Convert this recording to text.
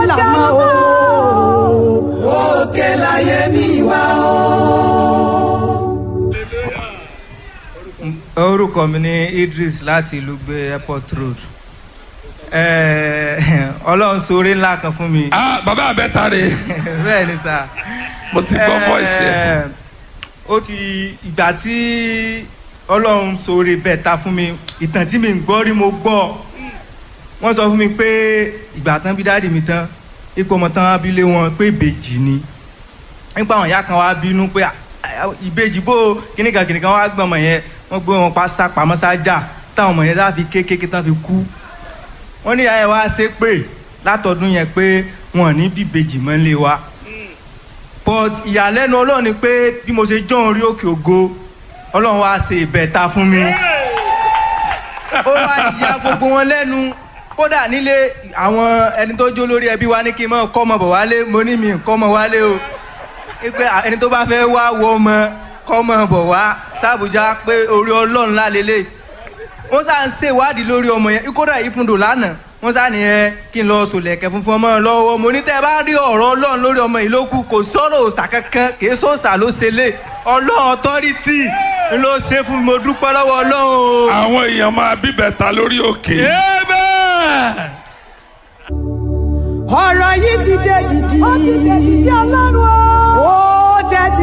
lànà o. òkè láyé mi wá o. orúkọ mi ní Idris láti ìlú gbé airport road Eh, ọlọ́run sóore ńlá kan fún mi ah bàbá àbẹ́ta rè bẹ́ẹ̀ ni sà mo ti gbọ́ voice yẹn Eh, ó ti ìgbà tí ọlọ́run sóore bẹ́ẹ̀ ta fún mi ìtàn tí mi ń gbọ́ rí mo gbọ́ wọ́n sọ fún mi pé ìgbà tán bí dáàdì mi tán ipò ọmọ tán abilé wọn pé ìbejì ni nípa àwọn ìyá kan wá bínú pé "Ah, ah, ìbejì bó kíníkan kíníkan wá gbọ́n ọmọ yẹn wọ́n gbé wọn pa sá pamọ́ sájà táwọn ọmọ yẹn sá fi kékeré tán fi kú wọ́n ní ìyá yẹn wá ṣe pé látọdún yẹn pé wọn ò ní bíbejì mọ́ lé wa but ìyàlẹ́nu ọlọ́run ni pé bí mo ṣe jọ́ orí òkè ògo ọlọ́run wá ṣe ìbẹ̀ta fún mi ó wá ya gbogbo wọn lẹ́nu kódà nílé àwọn ẹni tó jó lórí ẹbí wa ní kí n mọ̀ kọ́ ọmọ bọ̀ wálé mo ní mi kọ́ ọmọ wálé o pé ẹni tó bá fẹ́ wá wọ ọmọ kọ́ ọmọ bọ̀ wá sàbújá pé orí ọlọ́run lálélẹ̀ wọ́n sá ń ṣèwádìí lórí ọmọ yẹn kódà yìí fún dòlánà wọ́n sá nìyẹn kí n lọ sòlẹ̀kẹ̀ funfun ọmọ lọ́wọ́ mo ní tẹ́ ẹ bá rí ọ̀rọ̀ ọlọ́run lórí ọmọ yìí ló kù kò sọ̀rọ̀ òòṣà kankan kì í sọ̀òṣà ló ṣe lé ọlọ́run ọtọ́rìtì ló ṣe fún mi mo dúpẹ́ lọ́wọ́ ọlọ́run o. àwọn èèyàn máa bíbẹ̀ta lórí òkè. ọ̀rọ̀ yìí ti dé dìdì. ó ti dé dìdì ọlọ́run o. ó dé ti